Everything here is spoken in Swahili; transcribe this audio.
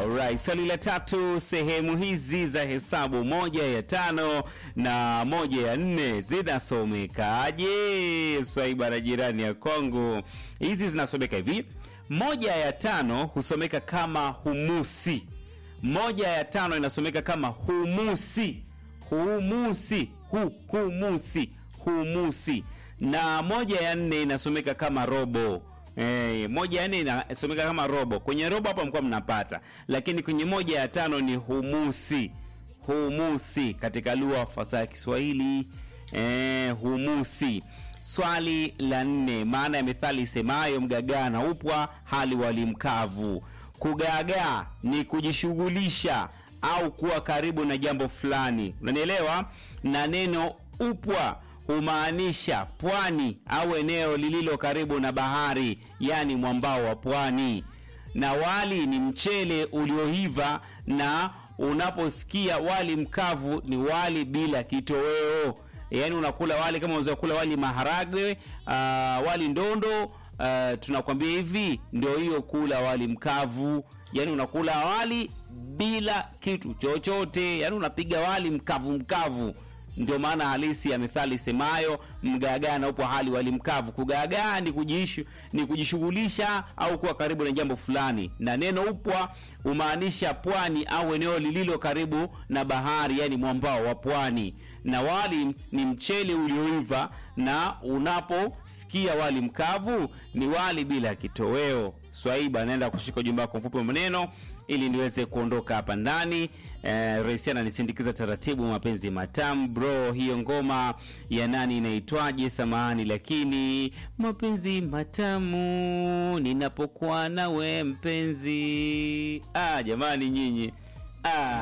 Alright, swali la tatu, sehemu hizi za hesabu moja ya tano na moja ya nne zinasomekaje? Swaiba na jirani ya Kongo, hizi zinasomeka hivi: moja ya tano husomeka kama humusi, moja ya tano inasomeka kama humusi, humusi, hu, humusi, humusi, na moja ya nne inasomeka kama robo. Eh, moja ya nne inasomeka kama robo. Kwenye robo hapa mkuwa mnapata, lakini kwenye moja ya tano ni humusi. Humusi katika lugha fasaha ya Kiswahili eh, humusi. Swali la nne, maana ya methali isemayo mgagaa na upwa hali wali mkavu. Kugaagaa ni kujishughulisha au kuwa karibu na jambo fulani, unanielewa? Na neno upwa humaanisha pwani au eneo lililo karibu na bahari, yaani mwambao wa pwani. Na wali ni mchele ulioiva, na unaposikia wali mkavu ni wali bila kitoweo, yaani unakula wali kama unaweza kula wali maharagwe, uh, wali ndondo uh, tunakwambia hivi ndio hiyo kula wali mkavu, yaani unakula wali bila kitu chochote, yaani unapiga wali mkavu mkavu ndio maana halisi ya methali semayo mgaagaa na upo hali wali mkavu. Kugaagaa ni kujishu, ni kujishughulisha au kuwa karibu na jambo fulani, na neno upwa humaanisha pwani au eneo lililo karibu na bahari, yani mwambao wa pwani. Na wali ni mchele ulioiva, na unaposikia wali mkavu ni wali bila kitoweo. Swaiba, naenda kushika ujumbe wako mfupi wa maneno ili niweze kuondoka hapa ndani. Eh, Reisi ananisindikiza taratibu, mapenzi matamu bro. Hiyo ngoma ya nani inaitwaje? Samahani, lakini mapenzi matamu ninapokuwa nawe mpenzi. Ah, jamani nyinyi ah.